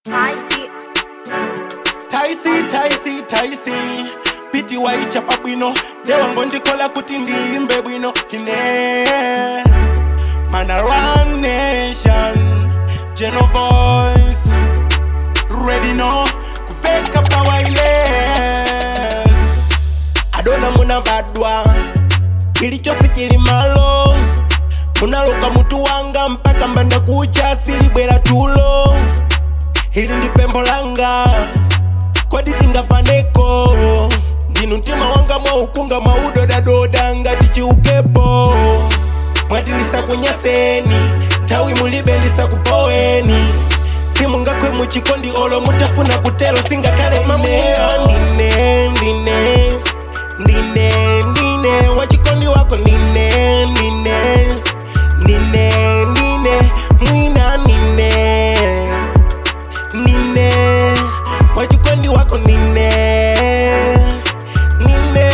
Taisi, taisi taisi taisi piti waichapa bwino lewango ndikola kuti ndiyimbe bwino ine mana run nation geno voice ready no kuveka pawailes adona munavadwa kilichosi kili malo munaloka mutu wanga mpaka mbanda kucha silibwera tulo ili ndi pembo langa kodi tingafaneko ndinu mtima wanga mwaukunga mwaudodadoda ngati chiukepo mwati ndisakunyaseni nthawi mulibe ndisakupoweni simungakwe muchikondi olo mutafuna kutelo singakhale ine ndine ndine ndine ndine wachikondi wako ndine ndine ndine ndine mwina ndine nine wachikondi wako nine nine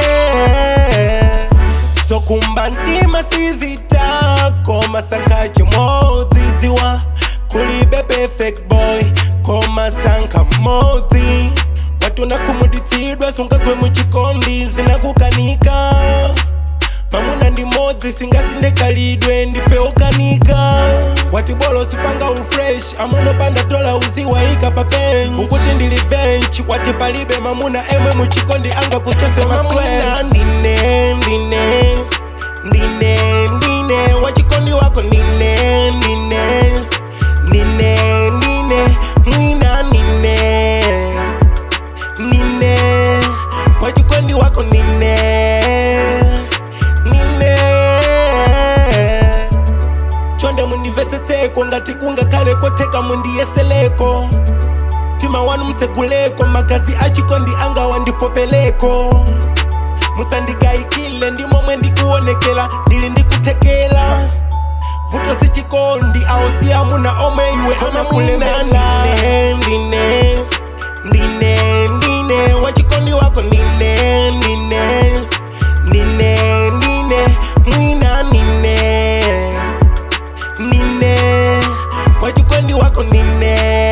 sokumba ntima sizitako masanka chimodzidziwa kulibe perfect boy komasanka modzi watona kumuditsidwa sungagwe muchikondi zinakukanika mamuna ndi modzi singasindekalidwe ndife okanika wati bolo sipanga ufresh amunopanda tola uziwaika pa bench ukuti ndili bench wati palibe mamuna emwe muchikondi anga kuchose mamuna ndine ndine ndine ndine wachikondi wako ndine ndine ndine ndine mwina ndine nine wachikondi wako nine nine chonde mundimvetsetseko ngati kungakale koteka mundiyeseleko tima wanu mtseguleko magazi achikondi anga wandipopeleko musandigaikile ndimomwe ndikuonekela ndili ndikutekela vuto sichikondi ausiya muna omwe iwe amakulemela ndine ndine ndine wachikondi wako ndine ndine ndine ndine mwina ndine ndine wachikondi wako ndine